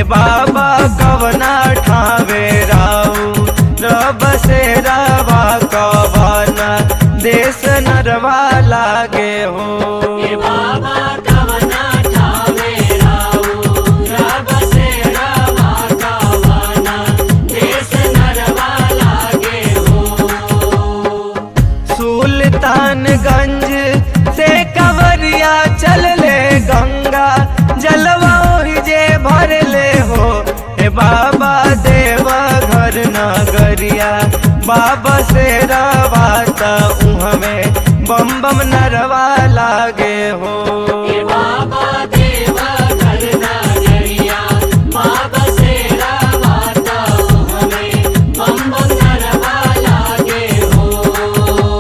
बाबा कवना ठावे राऊ रब से रवा कवना देश नरवा लागे हो ए बाबा कवना ठावे राऊ रब से रवा कवना देश नरवा लागे हो सुल्तानगंज से कवरिया चल ले गंगा जलवा ओहि जे भर ले हो हे बाबा देवा घर नगरिया बाबा से रवाता उहमे बम बम नरवा लागे हो ए बाबा देवा घर नगरिया बाबा से रवाता हमें बम बम नरवा लागे हो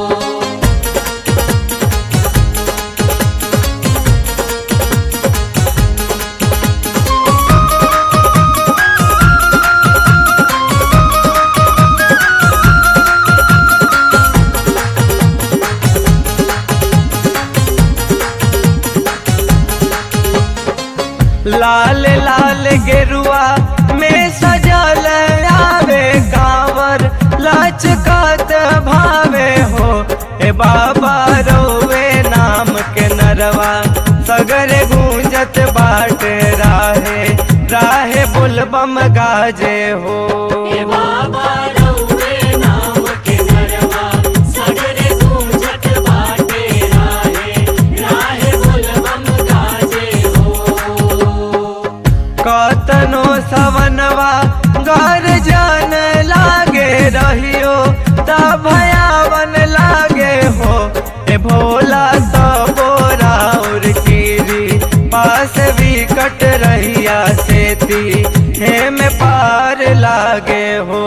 लाल लाल गेरुआ में सजल आवे कांवर लचकत भावे हो ए बाबा रोवे नाम के नरवा सगरे गूंजत बाट राहे राहे बुलबम गाजे हो ए बाबा रउवे नाम के नरवा सगरे गूंजत बाटे राहे राहे बोलबम गाजे हो कतनो सवनवा घर जान लागे रहियो ता भयावन लागे हो ए भोला तो और कीरी पास भी कट रहिया सेती हे में पार लागे हो